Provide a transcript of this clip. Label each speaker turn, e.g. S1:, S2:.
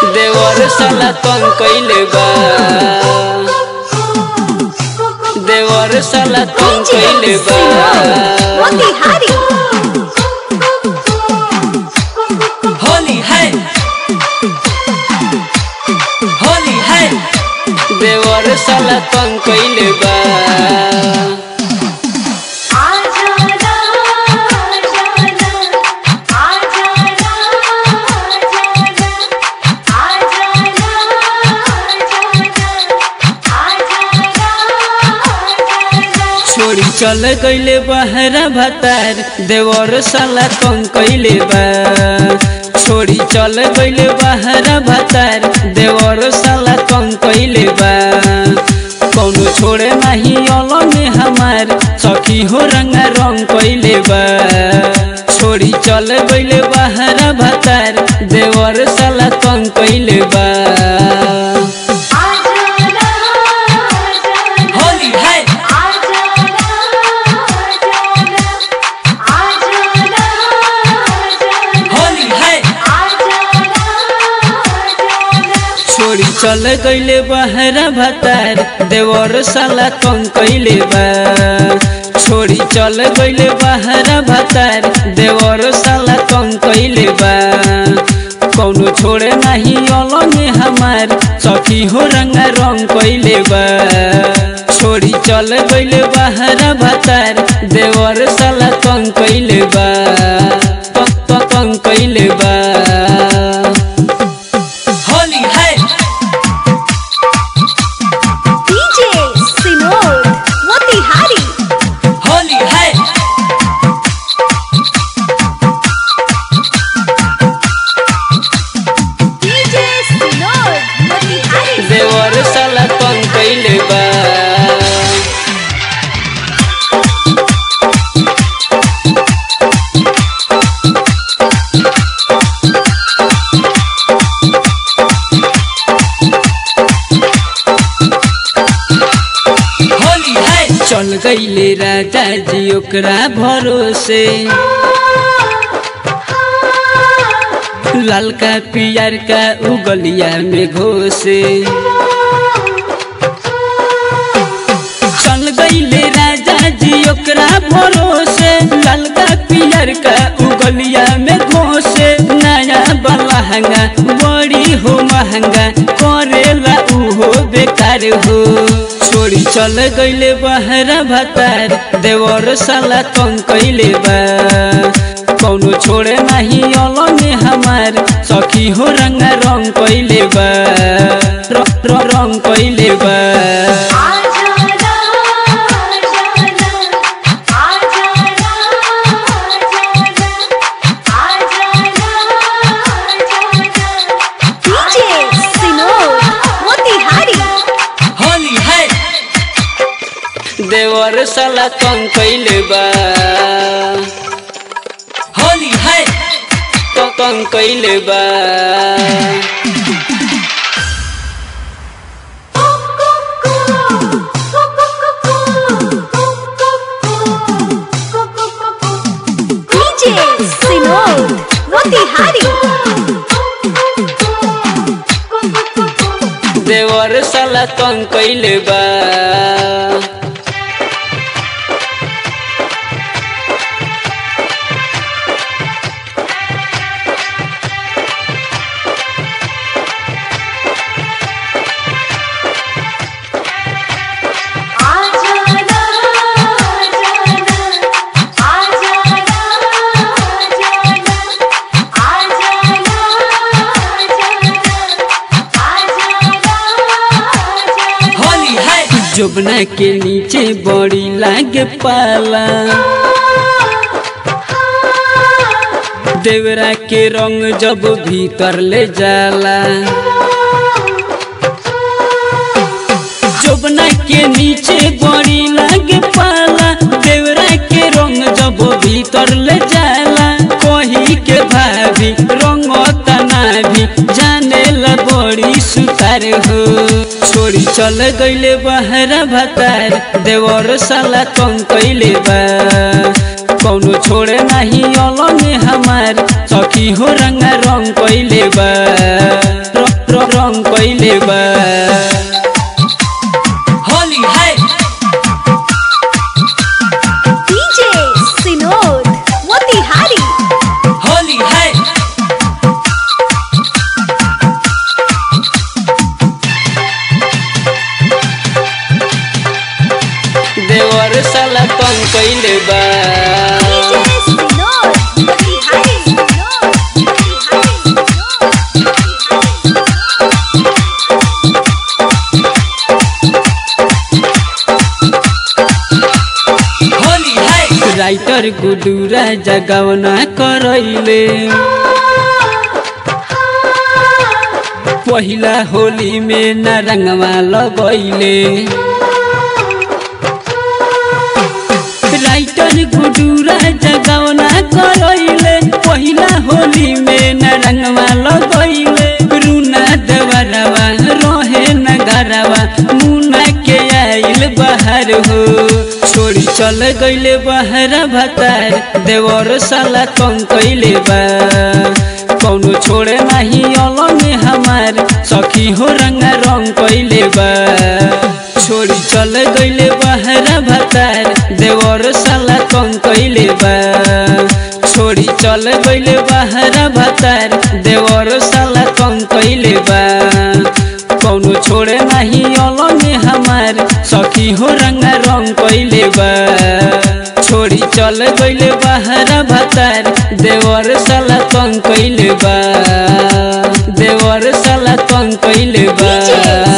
S1: देवर साला तंग कइले बा देवर साला तंग कइले बा
S2: मोतिहारी
S3: होली है होली है
S1: देवर साला तंग कइले बा छोड़ी चल गइले बहरा भतार देवर साला तंग कइले बा छोड़ी चल गइले बहरा भतार देवर साला तंग कइले बा कौनो छोड़े नाही अलग में हमार सखी हो रंगा रंग कइले बा छोड़ी चल गइले बहरा भतार देवर साला तंग कइले बा
S3: होली है होली है
S1: छोड़ी चल गइले बहरा भतार देवर साला तंग कइले बा छोड़ी चल गइले बहरा भतार देवर साला तंग कइले बा कौनो छोड़े नाही अलग में हमार सखी हो रंगा रंग कइले बा छोड़ी चल गइले बहरा भतार देवर साला तंग कइले बा तंग तंग तंग कइले बा
S3: होली है
S2: डीजे सिनोर मोतिहारी
S3: होली है
S2: डीजे सिनोर मोतिहारी
S1: देवर साला तंग कइले बा
S3: होली है
S1: चल गइले राजा जी ओकरा भरोसे ललका पियर का उगलिया में घोसे चल गइले राजा जी ओकरा भरोसे ललका पियर का उगलिया में घोसे नया बलहंगा बड़ी हो महंगा करेला उहो बेकार हो छोड़ी चल गइले बहरा भतार देवर साला तंग कइले बा कौनो छोड़े नाही अलग में हमार सखी हो रंगा रंग कइले बा र- र- रंग कइले बा
S2: डीजे सिनोर मोतिहारी
S3: होली है
S1: देवर साला तंग कइले बा
S3: होली है
S1: त- तंग कइले बा
S2: डीजे सिनोर मोतिहारी
S1: देवर साला तंग कइले बा
S3: होली है
S1: जोबना के नीचे बड़ी लागे पाला देवरा के रंग जब भीतर ले जाला जोबना के नीचे बड़ी लागे पाला देवरा के रंग जब भीतर ले जाला कही के भाभी रंग तना भी जाने ला बड़ी सुतार हो छोड़ी चल गइले बहरा भतार देवर साला कम कइले बा कौनो छोड़े नाही अलग में हमार सखी हो रंगा रंग कइले बा र- रंग कैले बा
S3: होली है
S2: DJ Sinod Motihari
S3: होली है
S1: देवर साला तंग कैले बा
S2: DJ Sinod Motihari Sinod Motihari
S3: Holi है
S1: राइटर गुडूरा जगवना करैले पहिला होली में न रंगवा लगैले राइटर गुडूरा जगवना करैले पहिला होली में न रंगवा लगैले रुना देवरवा रहे न घरवा मुना के आइल बाहर हो छोड़ी चल गईले बहरा भतार देवर साला कम कैले बा कौनो छोड़े नहीं अलग हमार सखी हो रंगा रंग कैले बा छोड़ी चल गईले बहरा भतार देवर साला कम कैले बा छोड़ी चल गईले बहरा भतार देवर साला कम कैले बा कौनो छोड़े नहीं अलग हमार सखी हो रंगा रंग कैले बा छोड़ी चल गईले बहरा भतार देवर साला तंग कैले बा देवर साला तंग कैले बा